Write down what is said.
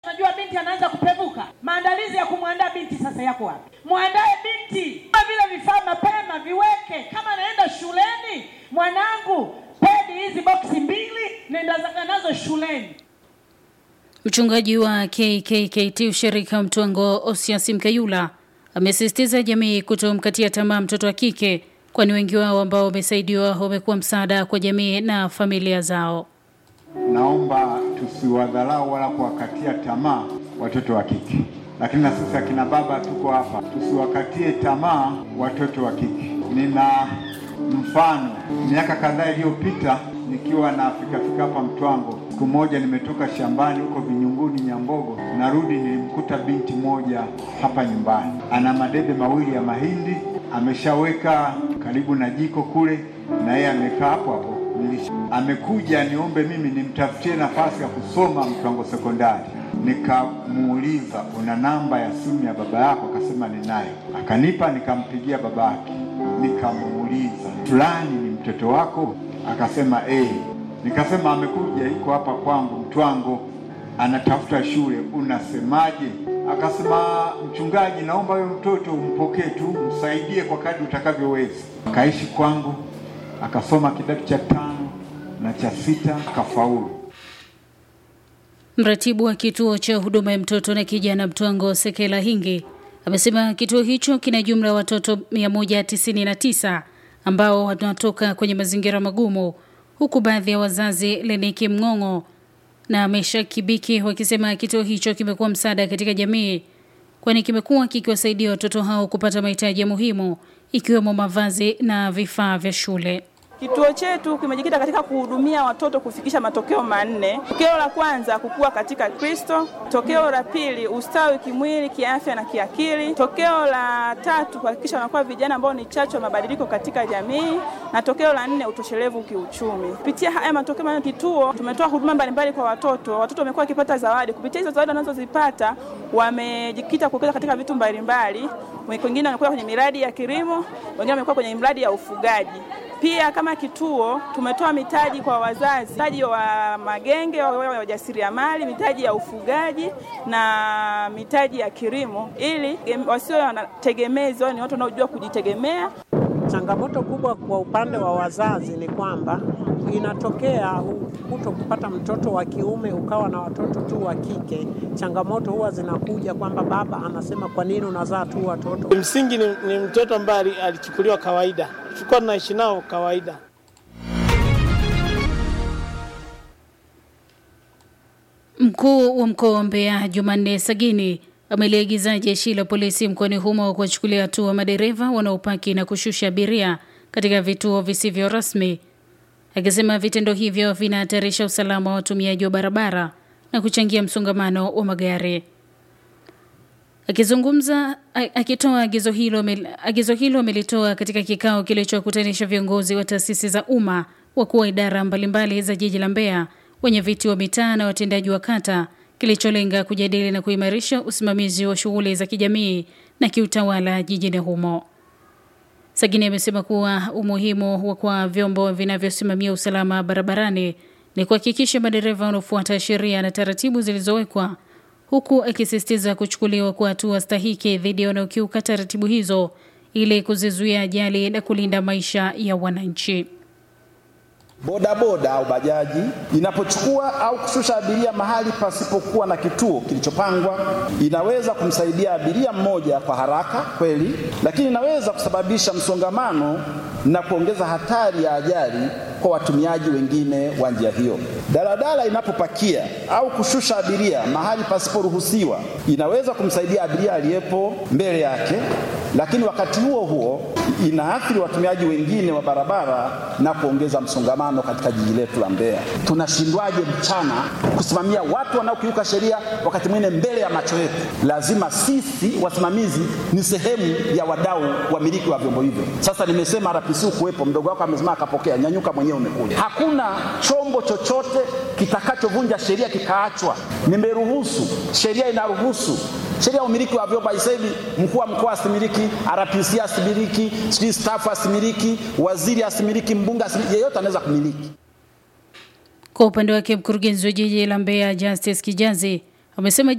Unajua binti anaanza kupevuka. Maandalizi ya kumwandaa binti sasa yako wapi? Mwandae binti kama vile vifaa mapema, viweke. Kama anaenda shuleni, mwanangu, pedi hizi boksi mbili, nenda zaka nazo shuleni. Mchungaji wa KKKT ushirika Mtwango Osias Mkayula amesisitiza jamii kutomkatia tamaa mtoto wa kike, kwani wengi wao ambao wamesaidiwa wamekuwa msaada kwa jamii na familia zao. Naomba tusiwadharau wala kuwakatia tamaa watoto wa kike, lakini na sisi akina baba tuko hapa, tusiwakatie tamaa watoto wa kike. Nina mfano, miaka kadhaa iliyopita nikiwa na fikafika hapa Mtwango, siku moja nimetoka shambani huko Vinyunguni Nyambogo, narudi nilimkuta binti moja hapa nyumbani, ana madebe mawili ya mahindi ameshaweka karibu na jiko kule, na yeye amekaa hapo hapo. Amekuja niombe mimi nimtafutie nafasi ya kusoma Mtwango sekondari. Nikamuuliza, una namba ya simu ya baba yako? Akasema ninayo. Akanipa, nikampigia babake, nikamuuliza, fulani ni mtoto wako? Akasema eh. Nikasema amekuja, iko hapa kwangu Mtwango, anatafuta shule, unasemaje? Akasema mchungaji, naomba huyo mtoto umpokee tu, msaidie kwa kadri utakavyoweza. Akaishi kwangu, akasoma kidato cha tano na cha sita, akafaulu. Mratibu wa kituo cha huduma ya mtoto na kijana Mtwango Sekela Hingi amesema kituo hicho kina jumla ya watoto 199 ambao wanatoka kwenye mazingira magumu, huku baadhi ya wazazi Leniki Mng'ong'o na Mesha Kibiki wakisema kituo hicho kimekuwa msaada katika jamii, kwani kimekuwa kikiwasaidia watoto hao kupata mahitaji muhimu ikiwemo mavazi na vifaa vya shule. Kituo chetu kimejikita katika kuhudumia watoto kufikisha matokeo manne. Tokeo la kwanza, kukua katika Kristo. Tokeo la pili, ustawi kimwili, kiafya na kiakili. Tokeo la tatu, kuhakikisha wanakuwa vijana ambao ni chachu ya mabadiliko katika jamii, na tokeo la nne, utoshelevu kiuchumi. Kupitia haya matokeo manne, kituo tumetoa huduma mbalimbali kwa watoto. Watoto wamekuwa wakipata zawadi. Kupitia hizo zawadi wanazozipata, wamejikita kuwekeza katika vitu mbalimbali. Wengine wamekuwa kwenye miradi ya kilimo, wengine wamekuwa kwenye miradi ya ufugaji. Pia kama kituo tumetoa mitaji kwa wazazi, mitaji wa magenge wa wajasiriamali, mitaji ya ufugaji na mitaji ya kilimo, ili wasiwe wanategemezi, ni watu wanaojua kujitegemea. Changamoto kubwa kwa upande wa wazazi ni kwamba inatokea kuto kupata mtoto wa kiume ukawa na watoto tu wa kike. Changamoto huwa zinakuja kwamba baba anasema kwa nini unazaa tu watoto. Msingi ni, ni mtoto ambaye alichukuliwa kawaida, tulikuwa tunaishi nao kawaida. Mkuu wa mkoa wa Mbeya Jumanne Sagini ameliagiza jeshi la polisi mkoani humo kuwachukulia hatua madereva wanaopaki na kushusha abiria katika vituo visivyo rasmi, akisema vitendo hivyo vinahatarisha usalama wa watumiaji wa barabara na kuchangia msongamano wa magari. Akizungumza akitoa agizo hilo, agizo hilo amelitoa katika kikao kilichokutanisha viongozi wa taasisi za umma, wakuu wa idara mbalimbali za jiji la Mbeya, wenye viti wa mitaa na watendaji wa kata, kilicholenga kujadili na kuimarisha usimamizi wa shughuli za kijamii na kiutawala jijini humo. Sagini amesema kuwa umuhimu wa kwa vyombo vinavyosimamia usalama barabarani ni kuhakikisha madereva wanaofuata sheria na taratibu zilizowekwa huku akisisitiza kuchukuliwa kwa hatua stahiki dhidi ya wanaokiuka taratibu hizo ili kuzizuia ajali na kulinda maisha ya wananchi. Bodaboda au bajaji inapochukua au kushusha abiria mahali pasipokuwa na kituo kilichopangwa, inaweza kumsaidia abiria mmoja kwa haraka kweli, lakini inaweza kusababisha msongamano na kuongeza hatari ya ajali kwa watumiaji wengine wa njia hiyo. Daladala inapopakia au kushusha abiria mahali pasiporuhusiwa, inaweza kumsaidia abiria aliyepo mbele yake, lakini wakati huo huo inaathiri watumiaji wengine wa barabara na kuongeza msongamano katika jiji letu la Mbeya. Tunashindwaje mchana kusimamia watu wanaokiuka sheria wakati mwingine mbele ya macho yetu? Lazima sisi wasimamizi ni sehemu ya wadau wamiliki wa vyombo hivyo. Sasa nimesema RPC kuwepo, mdogo wako amesema akapokea, nyanyuka mwenyewe umekuja. Hakuna chombo chochote kitakachovunja sheria kikaachwa. Nimeruhusu, sheria inaruhusu sheria ya umiliki wa vyombo haisebi mkuu wa mkoa asimiliki, RPC asimiliki, sijui staff asimiliki, waziri asimiliki, mbunge asimiliki, yeyote anaweza kumiliki. Kwa upande wake mkurugenzi wa jiji la Mbeya Justice Kijazi Wamesema